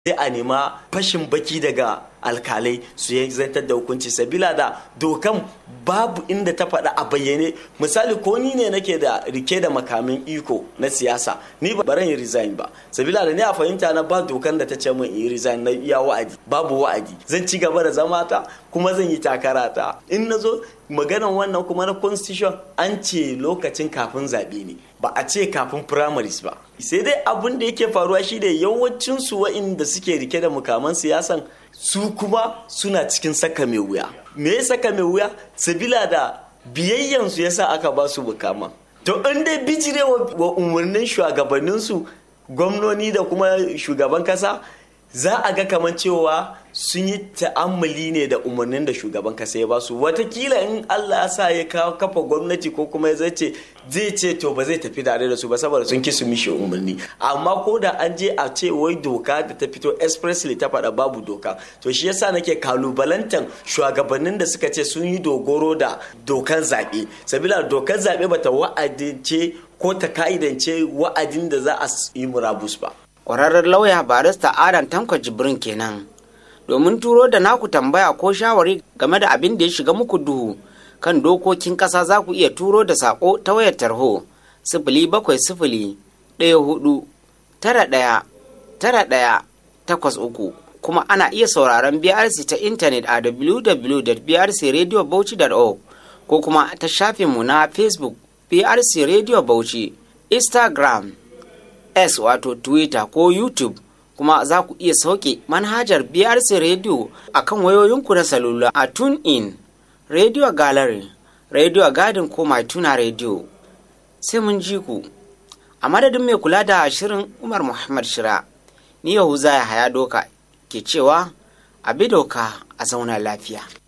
sai a nema fashin baki daga alkalai su yi zantar da hukunci sabila da dokan babu inda ta faɗa a bayyane misali ko ni ne nake da rike da makamin iko na siyasa ni ba baran yi resign ba sabila da ni a fahimta na ba dokan da ta ce min yi resign na iya wa'adi babu wa'adi zan ci gaba da zama ta kuma zan yi takara ta in na zo maganan wannan kuma na constitution an ce lokacin kafin zaɓe ne ba a ce kafin primaries ba sai dai abin da yake faruwa shi da yawancin su wa'inda suke rike da mukaman siyasan su kuma suna cikin saka mai wuya me ya saka mai wuya sabila da biyayyansu yasa aka ba su mukaman to in dai bijire wa umarnin shugabanninsu gwamnoni da kuma shugaban kasa za a ga kamar cewa sun yi ta'ammali ne da umarnin da shugaban kasa ya basu watakila in Allah ya sa ya kafa gwamnati ko kuma ya zace zai ce to ba zai tafi tare da su ba saboda sun ki su mishi umarni amma ko da an je a ce wai doka da ta fito expressly ta faɗa babu doka to shi yasa nake kalubalantan shugabannin da suka ce sun yi dogoro da dokan zaɓe sabila dokan zaɓe bata wa'adince ko ta ka'idance wa'adin da za a yi murabus ba kwararren lauya barista adam tanko jibrin kenan domin turo da naku tambaya ko shawari game da abin da ya shiga muku duhu kan dokokin ƙasa za ku iya turo da saƙo ta wayar tarho sifili bakwai sifili ɗaya hudu tara ɗaya tara ɗaya takwas uku kuma ana iya sauraron BRC ta intanet a www.brcradiobauchi.org ko kuma ta shafinmu na Facebook BRC Radio Bauchi, Instagram, S wato Twitter ko YouTube kuma za ku iya sauke manhajar BRC Radio a kan wayoyinku na salula a TuneIn, Radio Gallery, Radio Garden ko My Tuna Radio. Sai mun ji ku. A madadin mai kula da shirin Umar Muhammad Shira, ni Yahuza ya haya doka ke cewa a bi doka a zauna lafiya.